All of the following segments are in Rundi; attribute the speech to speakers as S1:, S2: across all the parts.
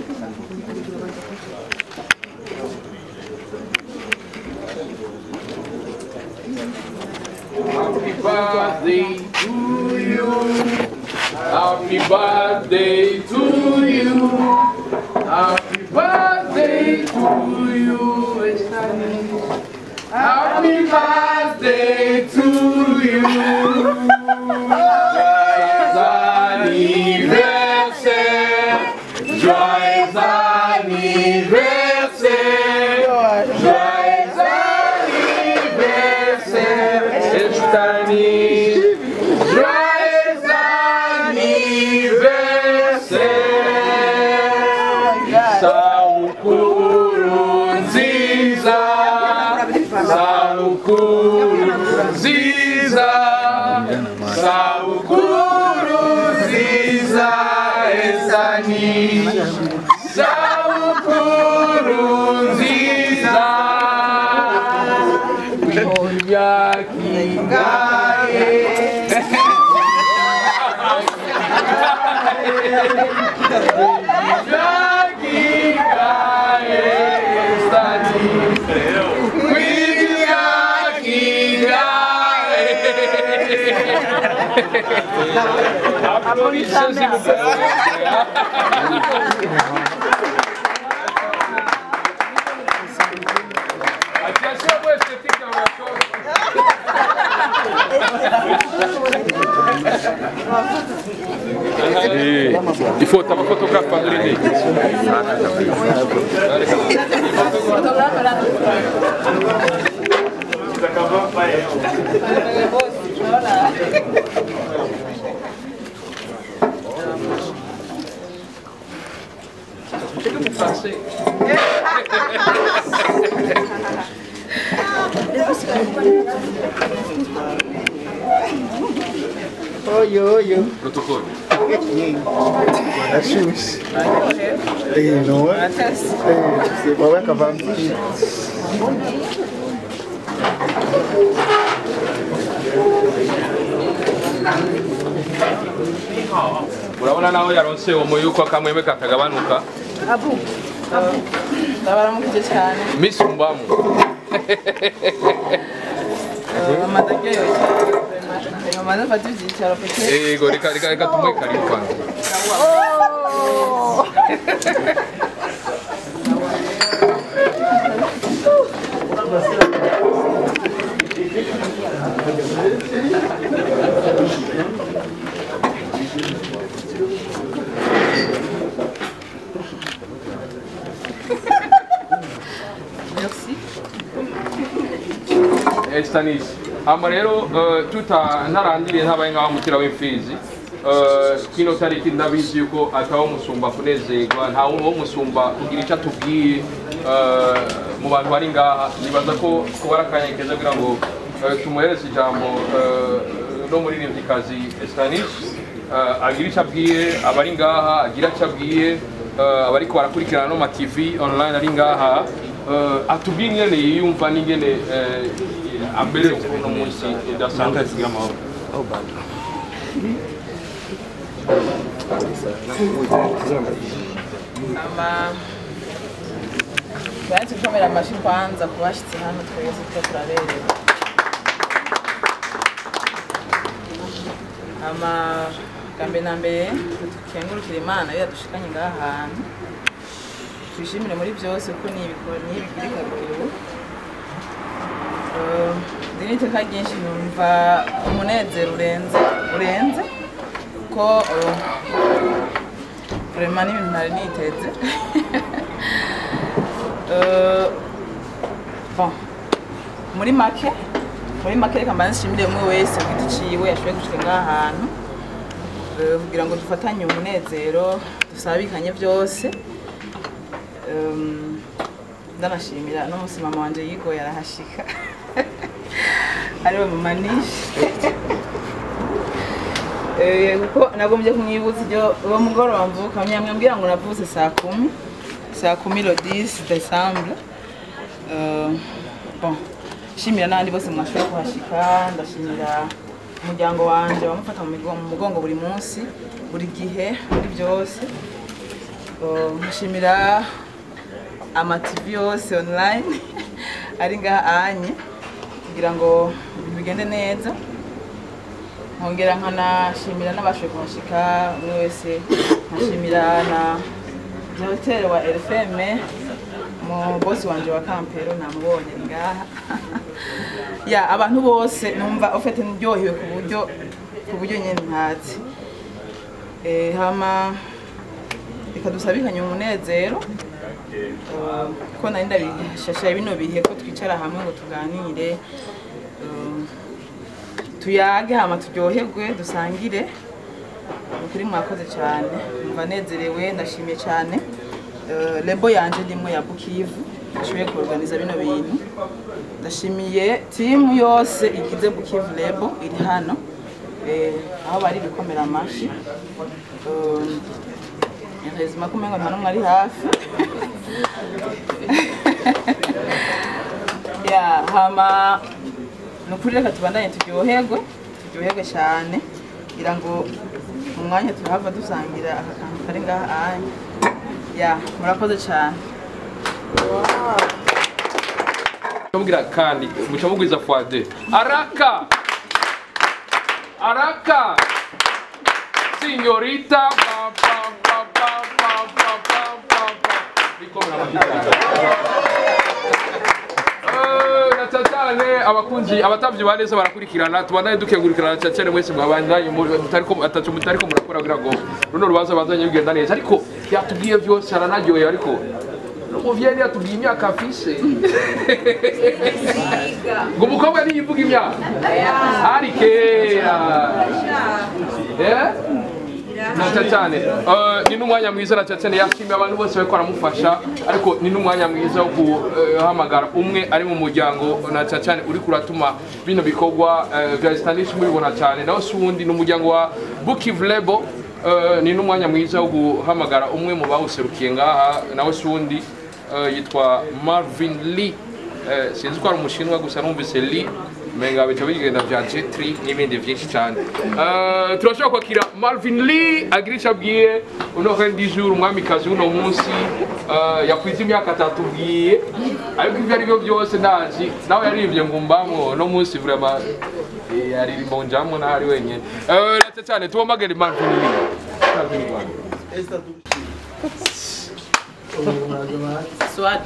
S1: Happy birthday to you. Happy birthday to you. Happy birthday to you. Esther. Happy birthday to you. Joyeux anniversaire. Joyeux anniversaire. Joyeux anniversaire. Estanie. Joyeux anniversaire. Saukuru nziza. Saukuru nziza. Saukuru nziza. Estanie. Saukuru nziza. Yakigaye. Yakigaye. Estanie. Applaudissements, s'il vous plaît. Attention, moi, esthétique dans la chose. Il faut un photographe pas de l'idée. Français.
S2: Oyo oyo.
S1: Protocole.
S2: Ashushe. Eh, no. Eh, wawe akavambira.
S1: urabona naho yaronse umuyuko akamweme katagabanuka
S3: abu ndabaramukije cyane
S1: misumbamo
S3: amaze aryoshye amaze afata ibyicaro peke
S1: yego reka reka reka tumuhe karibu kwanza
S3: merci
S1: Estanis hama rero eh, tuta ntarandiriye ntabaye nk'aho mutira w'imfizi eh, kino tariki ndabizi yuko atawo musumba kunezerwa nta wo musumba kugira icyo atubwiye eh, mu bantu bari ngaha nibaza ko kuba ari akanya keza kugira ngo eh, tumuhereze ijambo eh, no muririmbyikazi Estanis eh, agira icyo abwiye abari ngaha agira icyo abwiye eh, abariko barakurikirana no ma TV online ari ngaha eh, atubwiye ingene yiyumva n'ingene eh, ambere uno munsi idasanzwe kugira amahoro
S3: ama tubanze gukomera amashyi kwanza ku bashyitsi hano twese twe turaberewe ama bwa na mbere dukengurukire imana iyo yadushikanye ngaha hantu tuyishimire muri byose kuko ni ibikora ni ibigirika bikuru Eh, ndi n'iteka ryinshi numva umunezero urenze urenze ko eh, vraiment n'ibintu ntari niteze Eh, bon muri make muri make reka mbanze nshimire umwe wese ku giti ciwe yashoboye gushika ngaha hantu Eh, kugira ngo dufatanye umunezero dusabikanye byose Em, ndanashimira n'umunsi mama wanje yigoye arahashika ariwe mama nishe Eh, kuko nagombye kumwibutsa ibyo uwo mugoroba mvuka mwambwira ngo navutse saa kumi saa kumi le 10 décembre Euh, bon shimira n'abandi bose mwashoboye kuhashika ndashimira umuryango wanje bamufata mu migo- mu mugongo buri munsi buri gihe muri byose Uh, nshimira amativi yose online ari ngaha anye kugira ngo ibintu bigende neza nkongera nkanashimira n'abashoboye kuhashika umwe wese nkashimira na hoteli wa rfm mu bosi wanje wa kampero namubonye ngaha ya abantu bose numva ufite ndyohewe ku buryo ku buryo nyine ntatse Eh, hama reka dusabikanye umunezero Eh, ko nari ndabishashaye bino bihe ko twicara hamwe ngo tuganire Eh, tuyage hama turyoherwe dusangire ukuri mwakoze cyane mva nezerewe ndashimiye cyane Eh, lebo yanje ndimwe ya bukivu ashoboye kuorganiza bino bintu ndashimiye timu yose igize bukivu lebo iri hano Eh, aho bari bikomera amashi rezima ko umengo nta n'umwe ari hafi ya hama ni ukuri reka tubandanye turyoherwe turyoherwe cyane kugira ngo mu mwanya turahava dusangira aka kantu kari ngaha anya ya murakoze cyane
S1: Mubwira kandi muca mugwiza fois deux. Araka! Araka! Signorita! Pa, pa, pa, pa, pa, pa, pa, pa, pa. Bikomera amagitari. Eh, na cyane cyane abakunzi abatavyi ba neza barakurikirana tubandanye dukengurikirana cyane cyane mwese mwabandanye muri- mutariko atacu mutariko murakora kugira ngo runo rubanza bazanye bigenda neza ariko yatubwiye byose aranaryoye ariko umuvyeyi yatubwiye imyaka afise ngo umukobwa ntiyivuga imyaka ari kera Eh? nacyo cyane Eh, ni n'umwanya mwiza nacyo cyane yashimiye abantu bose bariko baramufasha ariko ni n'umwanya mwiza wo guhamagara umwe ari mu muryango nacyo cyane uri kuratuma bino bikorwa eh, vya Stanisha mubibona cyane nawe si uwundi ni umuryango wa Bukivu Lebo Eh, ni n'umwanya mwiza wo guhamagara umwe mu bawuserukiye ngaha nawe si uwundi eh, yitwa Marvin Lee Eh, sinzi ko ari umushinwa gusa numvise Lee menga bica bigenda vya J3 n'ibindi vyinshi cyane Eh, turashobora kwakira Marvin Lee agira icyo abwiye uno rendi jour umwamikazi w'uno munsi eh, yakwiza imyaka atatu bwiye ariko ibyo ari byo byose ndazi nawe yarivye ngo mbamwo no munsi vraiment eh, yaririmbo njamwo naho ari wenyene Eh, ndetse cyane tubomagere Marvin Lee Marvin Lee.
S3: swat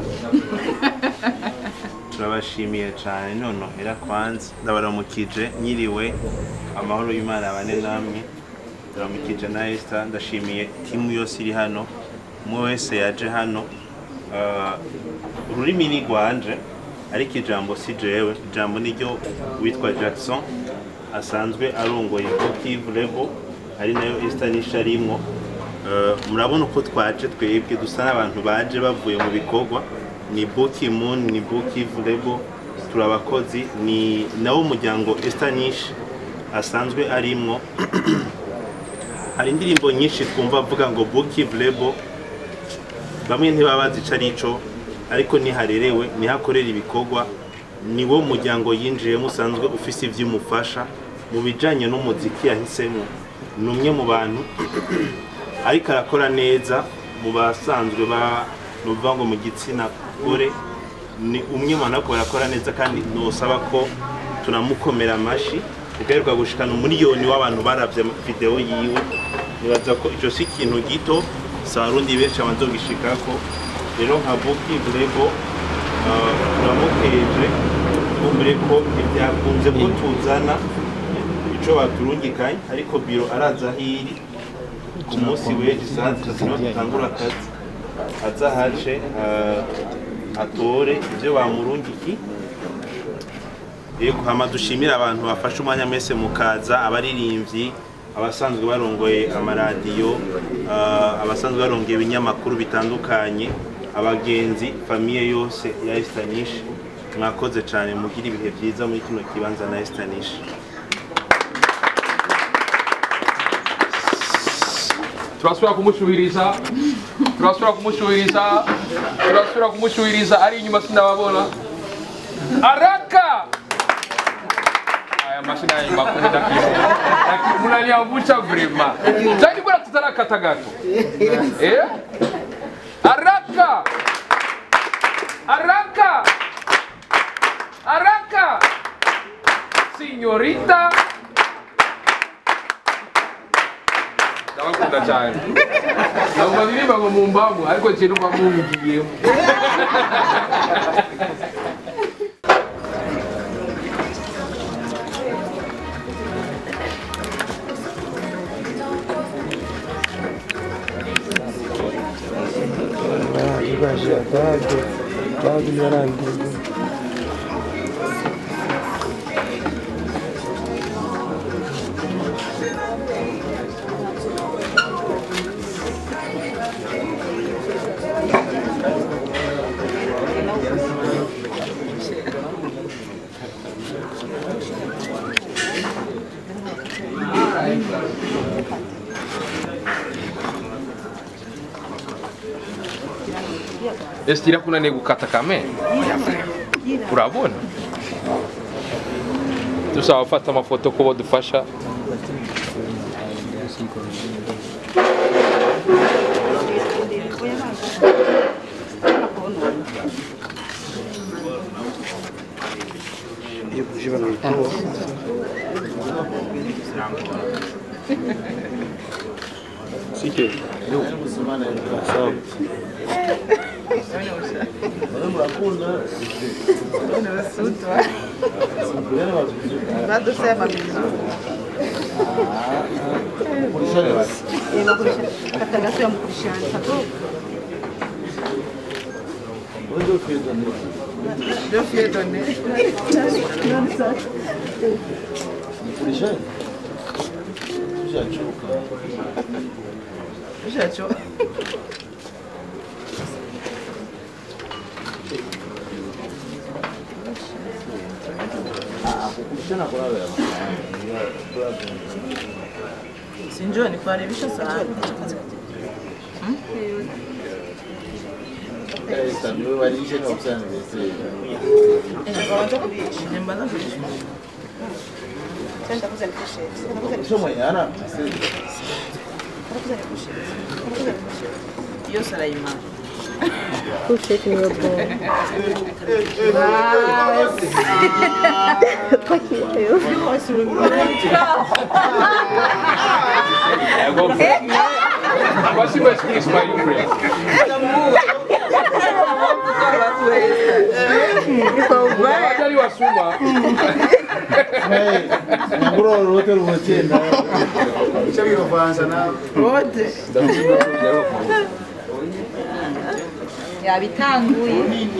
S4: turabashimiye cyane nonohera kwanza ndabaramukije nyiriwe amahoro y'imana abane namwe ndaramukije na Esther ndashimiye timu yose iri hano umwe wese yaje hano Ah, ururimi ni rwanje ariko ijambo si jewe ijambo ni ryo witwa Jackson asanzwe arongoye Kivu Lebo ari nayo Esther nisha arimwo Eh, murabona uko twaje twebwe dusa n'abantu baje bavuye mu bikorwa ni Buki Moon ni Buki Lebo turi abakozi ni nawo umuryango Esther Nish asanzwe arimwo hari indirimbo nyinshi twumva avuga ngo Buki Lebo bamwe ntibaba bazi ico arico ariko niharerewe nihakorera ibikorwa ni wo muryango yinjiyemo usanzwe ufise ivy'umufasha mu bijanye n'umuziki yahisemo ni umwe mu bantu ariko arakora neza mu basanzwe ba nuvuga ngo mu gitsina gore ni umwe mu bantu ariko barakora neza kandi nosaba ko tunamukomera amashi ugaheruka gushikana umuriyoni w'abantu baravye videwo yiwe nibaza ko ico si ikintu gito si abarundi benshi abazogishikako rero nka buki burego turamukeje twumvire ko ntibyakunze ko tuzana ico baturungikanye ariko biro araza hiri ku munsi w'ejo saa zitatu niho dutangura akazi aza hace ah, atore ibyo bamurungiki yego hama dushimire abantu bafashe umwanya mwese mukaza abaririmbyi abasanzwe barongoye amaradiyo ah, abasanzwe barongoye ibinyamakuru bitandukanye abagenzi famiye yose ya Estanish mwakoze cyane mugira ibihe byiza muri kino kibanza na Estanish
S1: turasubira kumushuhiriza turasubira kumushuhiriza turasubira kumushuhiriza ari inyuma sinababona araka aya mashina ya makumi na kumi Lakini mnaniangusha vrema zaidi bora tutarakata gato eh haraka haraka haraka signorita ndabakunda cyane ntabwo baririmba ngo mumbamu ariko kintu mba mungiyemo
S2: Ibaje adado, dado yarangiye.
S1: ese irakunaniye gukata kame urabona dusaba gufata amafoto ko badufasha
S2: Iyo buje banayitoa. Sike. Sawa.
S3: badusema vizuri ndio fiedone ushacho sinjua nikuharibisha sana nyembaza kuishi hiyo Sulaimani
S5: Kushake your ball.
S1: Спасибо, что Ismail friend. Wajali wa Suma.
S3: wote
S5: yabitanguye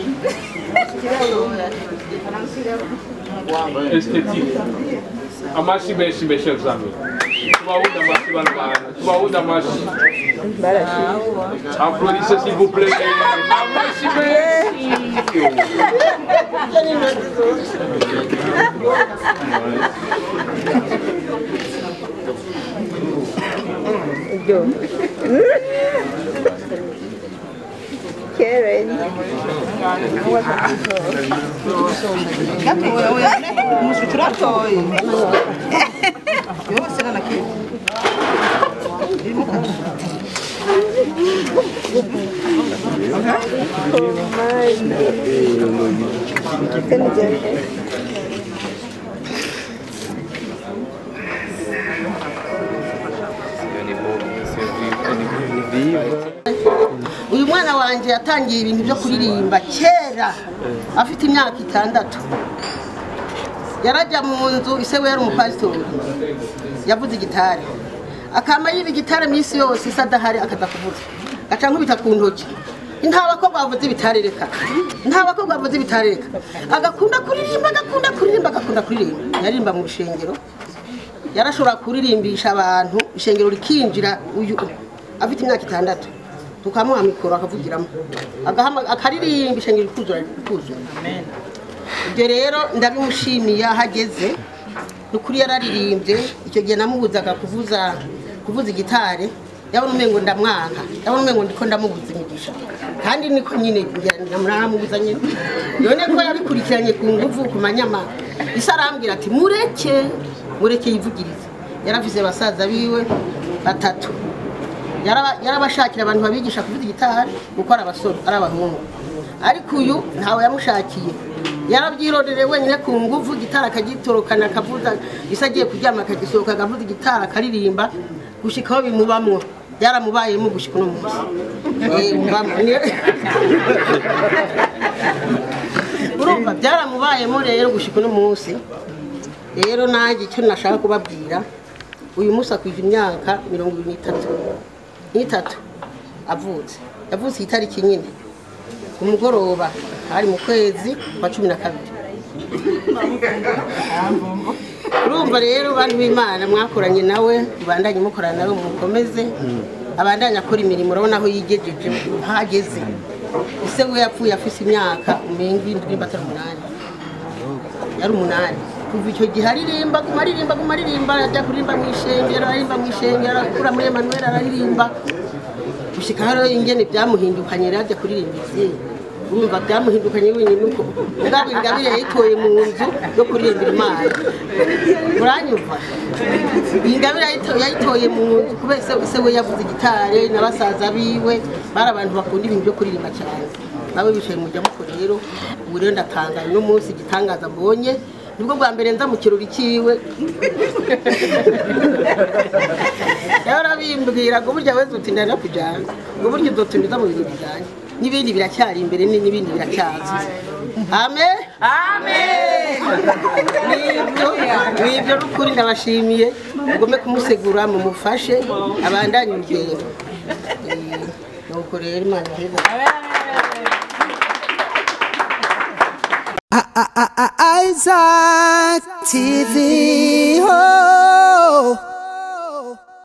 S1: Esthétique. Amashi menshi menshi examen. Tubahuda amashi bana bana. Tubahuda amashi. Applaudissez s'il vous plaît. Amashi menshi.
S5: Yo. Karen.
S3: turatoye yose na kitu
S6: uyu mwana wanjye yatangiye ibintu byo kuririmba kera afite imyaka itandatu yarajya mu nzu ise we yari umupasitori yavuze igitari akama yiba igitari minsi yose isa adahari akaza kuvuza gaca nkubita ku ntoki nta bakobwa bavuze ibitari reka nta bakobwa bavuze ibitari reka agakunda kuririmba agakunda kuririmba agakunda kuririmba yaririmba mu rushengero yarashobora kuririmbisha abantu ishengero rikinjira uyu afite imyaka itandatu tukamuha mikoro akavugiramo agahama- akaririmba ishengero rikuzura rikuzura ibyo rero ndabimushimiye aho ageze ni ukuri yararirimbye icyo gihe namubuzaga kuvuza kuvuza igitari yabona umengo ndamwanka yabona umengo ndiko ndamubuza imigisha kandi niko nyine muramubuza nyine none ko yabikurikiranye ku nguvu ku manyama isa arambwira ati mureke mureke yivugirize yarafise basaza biwe batatu Yaraba- yarabashakira abantu babigisha kuvuza gitari kuko ari abasore ari abahungu ariko uyu ntawe yamushakiye yarabyirodereye wenyine ku nguvu gitari akagitorokana akavuza isa agiye kuryama akagisohoka akavuza gitari akaririmba gushika aho bimubamwo byaramubayemo gushika uno munsi Eh, mubamwo. Ni- urumva byaramubayemo rero gushika uno munsi rero nanjye icyo nashaka kubabwira uyu munsi akwije imyaka mirongo ibiri n'itatu n'itatu avutse yavutse itariki nyine ku mugoroba hari mu kwezi kwa cumi na kabiri urumva rero bantu b'imana mwakoranye nawe mubandanye mukorana nawe mukomeze abandanye akora imirimo urabona aho yigejeje hageze ese we yapfuye afise imyaka umenga indwi batari umunani yari umunani kuva icyo gihe aririmba guma aririmba guma aririmba ajya kuririmba mu ishengero aririmba mu ishengero akura muri emanuel araririmba gushika hariho ingene byamuhindukanye rero ajya kuririmba ivyeyi urumva byamuhindukanye wenyine uko ubwabo ingabire yayitoye mu nzu yo kuririmbira imana uranyumva iyi ngabire yayito- yayitoye mu nzu kubera se se we yavuze gitare na basaza biwe bari abantu bakunda ibintu byo kuririmba cyane nawe bicaye mu jamuko rero ubu rero ndatangaye uno munsi igitangaza mbonye nibwo bwa mbere nza mu kirori cyiwe yarabimbwira ngo burya wese uti ndana kujyana ngo burya uzotumiza mu bintu bijyanye n'ibindi biracyari imbere ni- n'ibindi biracyaza amen amen nibyo nibyo n'ukuri ndabashimiye mugome kumusegura mumufashe abandanye urugendo Eh, nuko rero imana iheze
S7: Isaac TV. Oh.